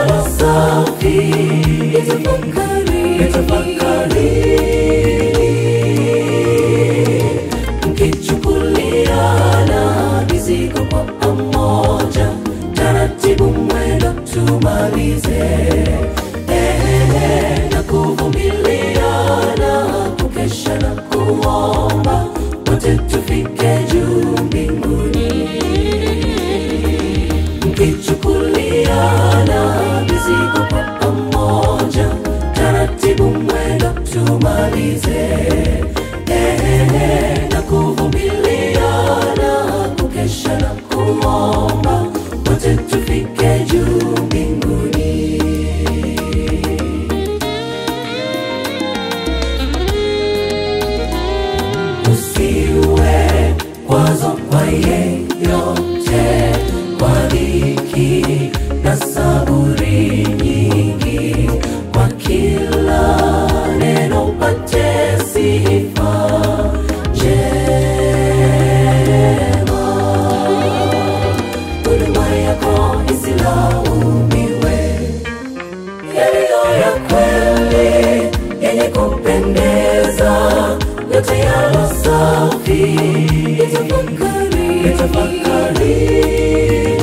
yalo safi, itafakari mkichukuliana mizigo kwa pamoja, taratibu mwendo tumalize, ehehe, na kuvumiliana, kukesha na kuomba, wote tufike juu mbinguni mkichukuliana mizigo kwa pamoja, taratibu mwendo tumalize, ehehe, na kuvumiliana, kukesha na kuomba, wote tufike juu mbinguni. Usiwe kwazo kwa yeyote, kwa dhiki na saburi nyingi, kwa kila neno upate sifa njema. Huduma yako isilaumiwe, yaliyo ya kweli yenye kupendeza, yote yalo safi, itafakari,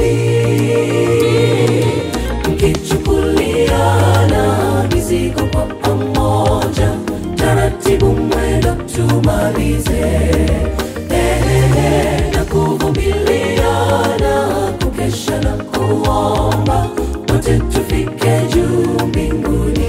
mkichukuliana mizigo kwa pamoja, taratibu mwendo tumalize, ehehe, na kuvumiliana, kukesha na kuomba, wote tufike juu mbinguni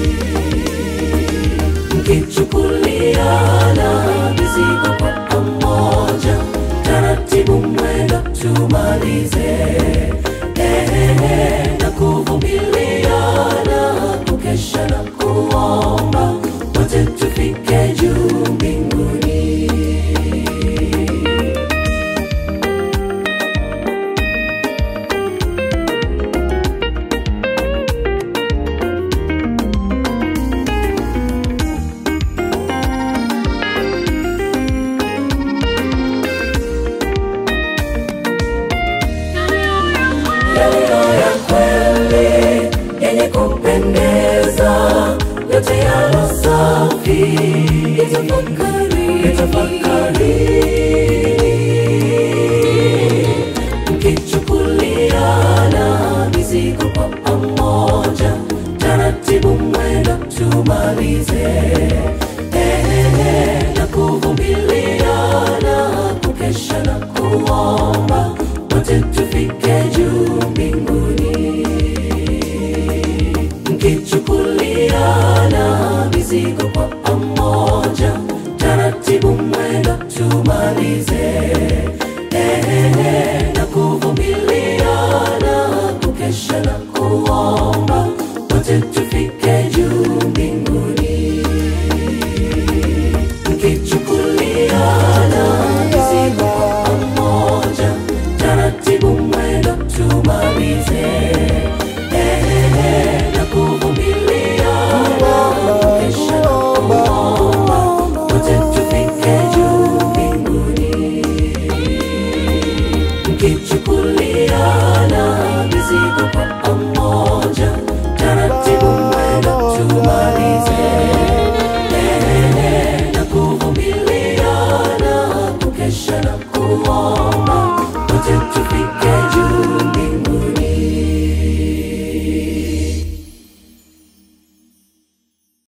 mkichukuliana mizigo kwa pamoja, taratibu mwendo tumalize, ehehe, na kuvumiliana, kukesha na kuomba, wote tufike juu mbinguni. yaliyo ya kweli yenye kupendeza, yote yalo safi, itafakari, mkichukuliana mizigo kwa pamoja, taratibu mwendo tumalize, ehehe, na kuvumiliana, kukesha na kuomba, wote tufike juu mbinguni mkichukuliana mizigo kwa pamoja, taratibu mwendo tumalize, ehehe, na kuvumiliana, kukesha na kuomba, wote tufike juu mbinguni mkichukuliana mizigo kwa pamoja, taratibu mwendo tumalize, ehehe, na kuvumiliana, kukesha na kuomba, wote tufike juu mbinguni mkichukuliana mizigo kwa pamoja